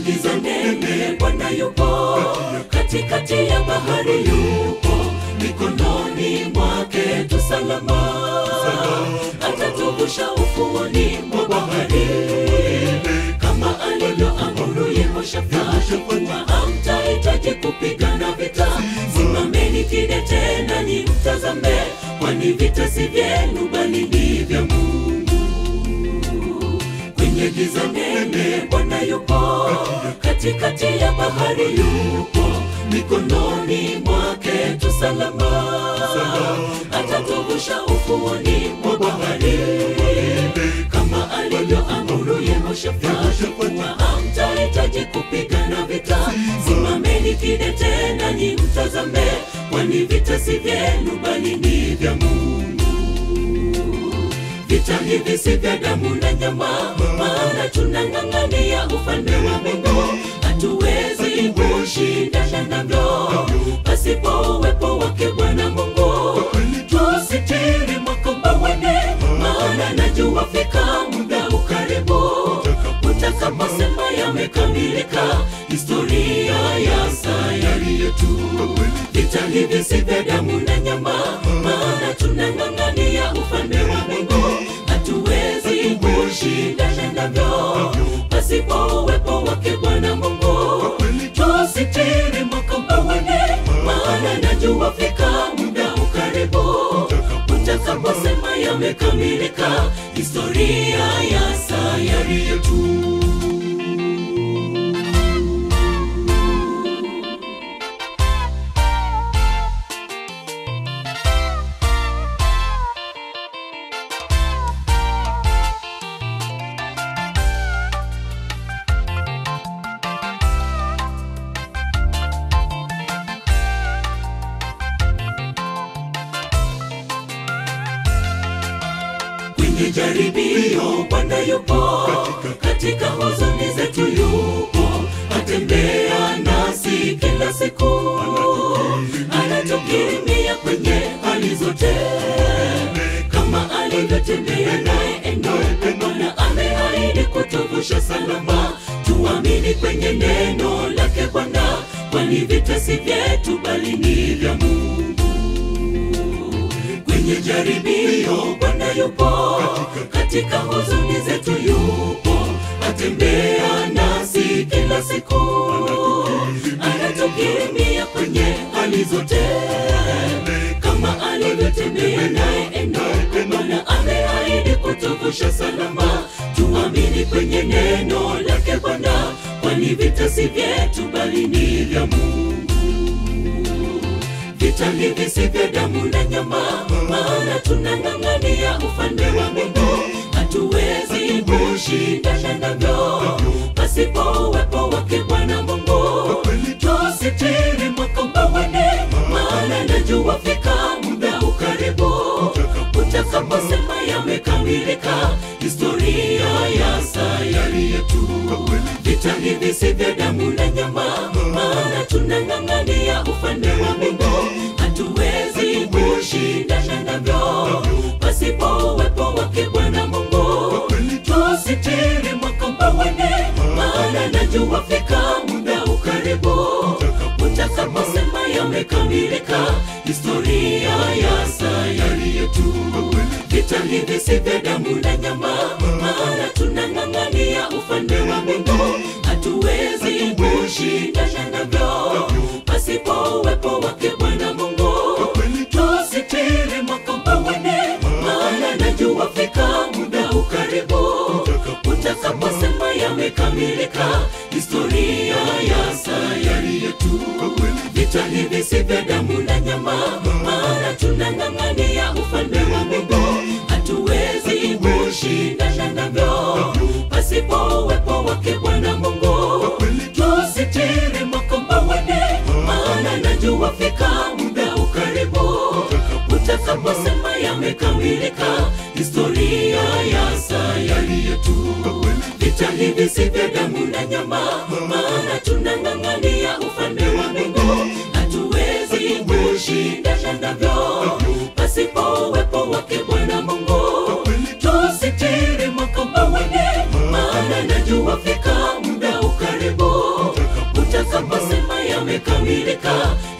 giza nene Bwana yupo, katikati ya bahari yupo, mikononi mwake tu salama, atatuvusha ufuoni mwa bahari kama alivyoamuru Yehoshafati kuwa hamtahitaji kupigana vita. Simameni kidete nanyi mtazame, kwani vita si vyenu bali ni vya Mungu. Kwenye giza nene Bwana yupo, katikati ya bahari yupo, mikononi mwake tu salama, atatuvusha ufuoni mwa bahari kama alivyoamuru Yehoshafati kuwa hamtahitaji kupigana vita. Simameni kidete nanyi mtazame, kwani vita si vyenu bali ni vya Mungu. Vita hivi si vya damu na nyama, maana tunang'ang'ania ufalme wa Mungu. Hatuwezi kushindana navyo pasipo uwepo wake Bwana Mungu. Tusitiri makombaweni, maana najua fika muda ukaribu utakaposema yamekamilika, historia ya sayari yetu. Vita hivi si vya damu na nyama, maana tunang'ang'ania ufalme wa Mungu. Hatuwezi kushindana navyo pasipo uwepo wake Bwana Mungu. Tusitiri makombaweni, maana najua fika muda ukaribu utakaposema yamekamilika, historia ya sayari yetu. kwenye jaribio Bwana yupo, katika huzuni zetu yupo, atembea nasi kila siku, anatukirimia kwenye hali zote, kama alivyotembea naye Enoki. Bwana ameahidi kutuvusha salama, tuamini kwenye neno lake Bwana, kwani vita si vyetu bali ni vya Mungu kwenye jaribio Bwana yupo, katika huzuni zetu yupo, atembea nasi kila siku, anatukirimia kwenye hali zote, kama alivyotembea naye Enoki. Bwana ameahidi kutuvusha salama, tuamini kwenye neno lake Bwana, kwani vita si vyetu bali ni vya Mungu. Vita hivi si vya damu na nyama, maana tunang'ang'ania ufalme wa Mungu. Hatuwezi kushindana navyo pasipo uwepo wake Bwana Mungu. Tusitiri makombaweni, maana najua fika muda ukaribu utakaposema yamekamilika, historia ya sayari yetu. Vita hivi si vya damu na nyama, maana tunang'ang'ania ufalme wa Mungu. Hatuwezi kushindana navyo pasipo uwepo wake Bwana Mungu. Tusitiri makombaweni, maana najua fika muda ukaribu utakaposema yamekamilika, historia ya sayari yetu. Vita hivi si vya damu na nyama, maana tunang'ang'ania ufalme wa Mungu. Hatuwezi kushindana navyo pasipo uwepo wake Bwana Mungu. Tusitiri makombaweni, maana najua fika muda ukaribu utakaposema yamekamilika, historia ya sayari yetu. Vita hivi si vya damu na nyama, maana tunang'ang'ania ufalme wa Mungu. Hatuwezi kushindana navyo pasipo uwepo wake Bwana Mungu. Tusitiri makombaweni, maana najua fika muda ukaribu utakaposema yamekamilika, historia ya sayari yetu. Vita hivi si vya damu na nyama, maana tunang'ang'ania ufalme wa Mungu. Hatuwezi kushindana navyo pasipo uwepo wake Bwana Mungu. Tusitiri makombaweni, maana najua fika muda ukaribu kukamilika